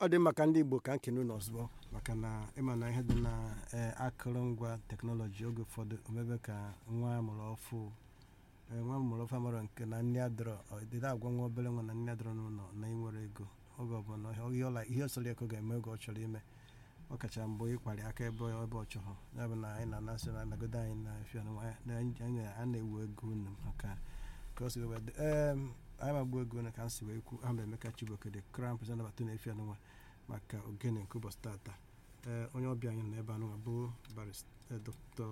ọ dị maka ndị igbo ka nkene unu ozugbo maka na ịma na ihe dị na eh, akụrụngwa teknọlọji oge ụfọdụ omebe ka nwa amụrụ ọfụ eh, nwa amụrụ ọfụ amara nke na nne adọrọ dịda agwa nwa obere nwa na nne adọrọ n'ụlọ na ịnwere ego oge ọbụla ihe- ihe ọla ihe ọsọrọ eko ga-eme oge ọ chọrọ ime ọ kacha mbụ ịkparị aka ebe ebe ọ chọrọ ya bụ na anyị na-anasị na nagodo anyị na efia na anyị a na-ewu ego unu maka ka o si wee dị em, anyị magbuo ego unu ka m si wee kwu aha m emeka chibuoke dị crown president nabata na efia nwa maka ogene nke ụbọchị tata ee onye ọbịa anyị nọ n'ebe anụnwa bụ barista dr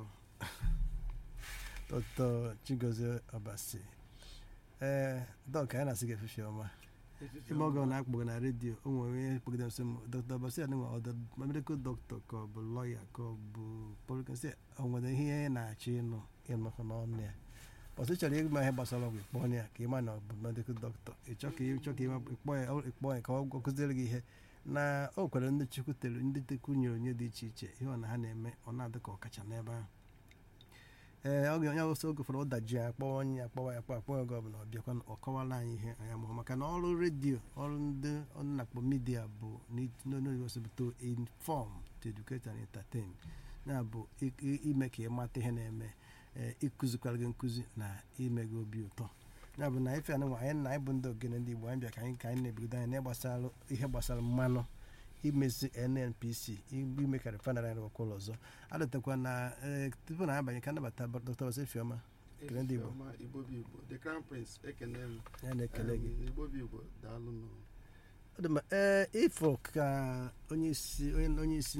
dr chigozie obasi ee dọk anyị na-asị gị efife ọma ime oge ọ na-akpọgị na redio o nwere onye kpọgide nso m dr obasi adịnwa ọdọ medical doctor ka ọ bụ lọya ka ọ bụ polikasi o nwere ihe ị na-achọ ịnụ ịnụkọ n'ọnụ ya ọtụ chọrọ ịma ihe gbasara ọgwụ ịkpọ ya ka ịma na ọ bụ medical doctor ịchọ ka ịchọ ka ịkpọ ya ịkpọ ya ka ọ kụziere gị ihe na o kwere ndị chukwu tere ndị tekwu nyere onye dị iche iche ihe ọ na ha na-eme ọ na-adị ka ọkacha n'ebe ahụ ee oge onye ọsọ oge ụfọdụ ụdaji ya akpọwa onye ya akpọwa ya akpọ akpọ oge ọbụla ọ bịakwa ọ kọwara anyị ihe anyị amụhụ maka na ọrụ redio ọrụ ndị ọnụ na-akpọ midia bụ n'oyibo to inform to educate and entertain ya bụ i- i- ime ka ị mata ihe na-eme ee ịkụzikwara gị nkụzi na ime gị obi ụtọ ya bụ na ife anụnwa anyị na anyị bụ ndị ogene ndị igbo anyị bịa ka anyị ka anyị na-ebigodo anyị n'ịgbasara ihe gbasara mmanụ imezi nnpc ime ka refinery anyị rụkwa ụlọ ọzọ adọtakwa na ee, tupu na abanye ka nabata dr osefioma Ekele ndị Igbo. Ifeọma, Igbo bụ Igbo the crown prince ekene m ya na-ekele gị Em, Igbo bụ Igbo daalụ nụ ọ dị mma ee ifo ka onye isi onye onye isi